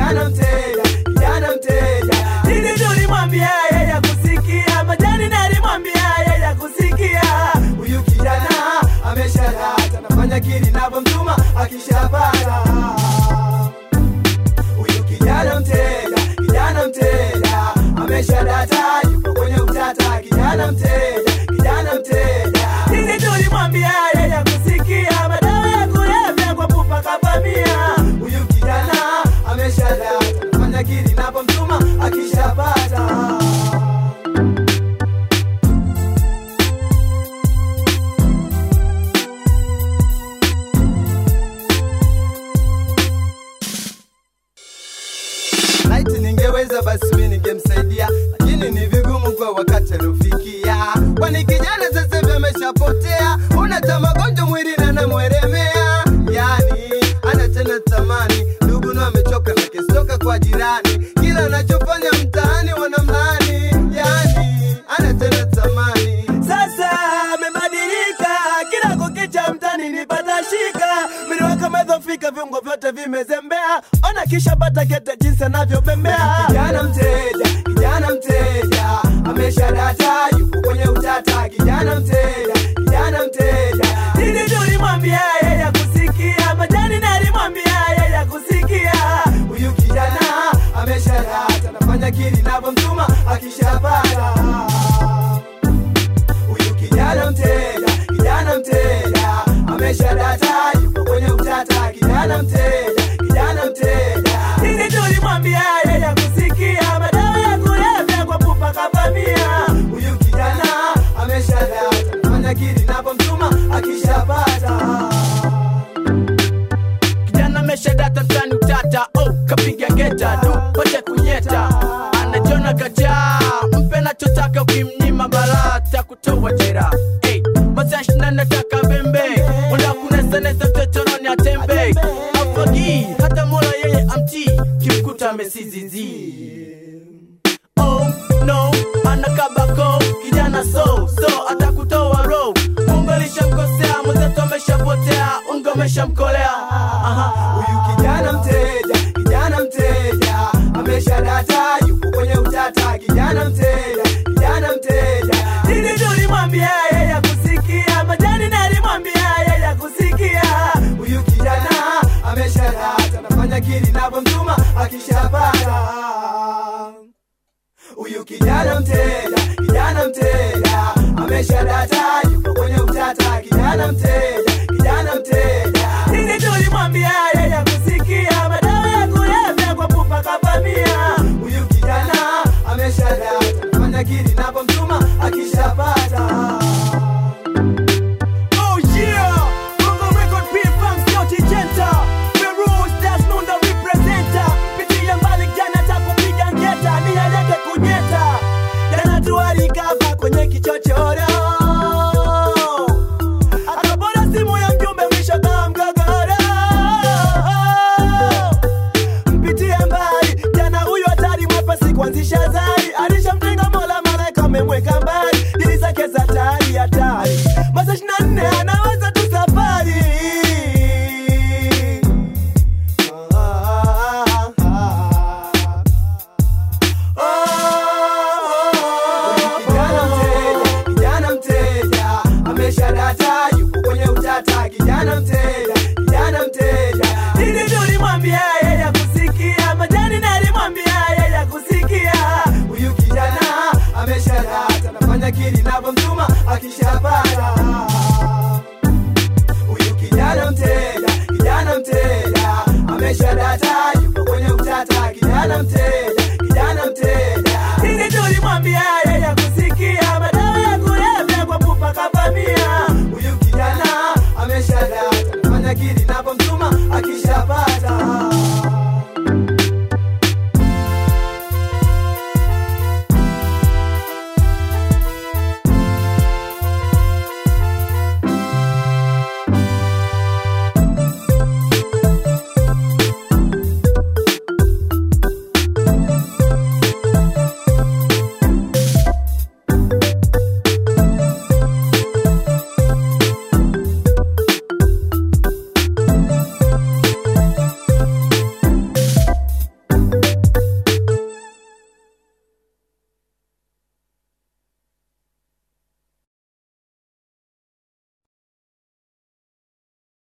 kijana mteja, kijana mteja. Nini tulimwambia yeye kusikia, majani nalimwambia yeye kusikia. Huyu kijana ameshadata, nafanya kili navyomtuma akishapata. Huyu kijana mteja, kijana mteja, ameshadata, yuko kwenye utata. Kijana mteja, kijana mteja, nini tulimwambia yeye kusikia, madawa ya kulevya kwa pupa kapamia. Huyu kijana ameshadata, nafanya kili navyomtuma akishapata. Laiti ningeweza basi mimi ningemsaidia, lakini ni vigumu kwa wakati aliofikia, kwani kijana sasa hivi ameshapotea, unata magonjwa mwili na namweremea, yani ana tena tamani, ndugu na amechoka na kistoka kwa jirani, kila anachofanya mtaani wanamlani, yani ana tena tamani. Sasa amebadilika, kila kukicha mtani nipata shika, mwili wake umedhofika, viungo vyote vimezembea, ona kisha bata kete jinsi anavyobembea. Kijana mteja, kijana mteja, ameshadata, yuko kwenye utata. Kijana mteja, kijana mteja, nini tulimwambia yeye kusikia, majani nalimwambia yeye kusikia. Huyu kijana ameshadata, nafanya kili navyomtuma akishapata huyu kijana mteja, kijana mteja, ameshadata, yuko kwenye utata. Kijana mteja, kijana mteja, nini tulimwambia yeye kusikia, madawa ya kulevya kwa pupa kapamia. Huyu kijana ameshadata, nafanya kili napomtuma akishapata kijana ameshadata mtani utata oh, kapiga geta du pote kunyeta anajona kajaa mpe nachotaka ukimnyima barata kutoa jera hey, masashina nataka bembe wala kunesanesa chochoroni atembe afagi hata mola yeye amti kimkuta amesizizi oh no anakabako kijana so so atakutoa ro mungu alishamkosea mwenzetu ameshapotea ungo ameshamkolea Aha. huyu kijana mteja, kijana mteja, ameshadata, yuko kwenye utata. Kijana mteja, kijana mteja, nini tulimwambia yeye kusikia, majani nalimwambia yeye kusikia. Huyu kijana ameshadata, nafanya kili navyomtuma akishapata huyu kijana mteja, kijana mteja, ameshadata, yuko kwenye utata. Kijana mteja, kijana mteja, nini tulimwambia yeye kusikia, madawa ya kulevya kwa pupa kapamia. Huyu kijana ameshadata, nafanya kili napomtuma akishapata Oh yeah, Bongo Record P-Funk Sauti Jenta Feroz Desmond the representer Pitia mbali jana takupiga ngeta Nia yake kunyeta jana tualikava kwenye kichochoro akapona simu ya mjumbe mwisho kama mgogoro mpitie mbali jana huyu hatari mwepesi kuanzisha zari alishamtenga mola malaika amemweka mbali dili zake za tari hatari masaa ishiri na nne anaweza tu safari kijana mteja, kijana mteja, ameshadata, yuko kwenye utata. Kijana mteja, kijana mteja, nini tulimwambia yeye kusikia, majani nalimwambia yeye kusikia. Huyu kijana ameshadata, nafanya kili navyomtuma akishapata. Huyu kijana mteja, kijana mteja, ameshadata, yuko kwenye utata. Kijana mteja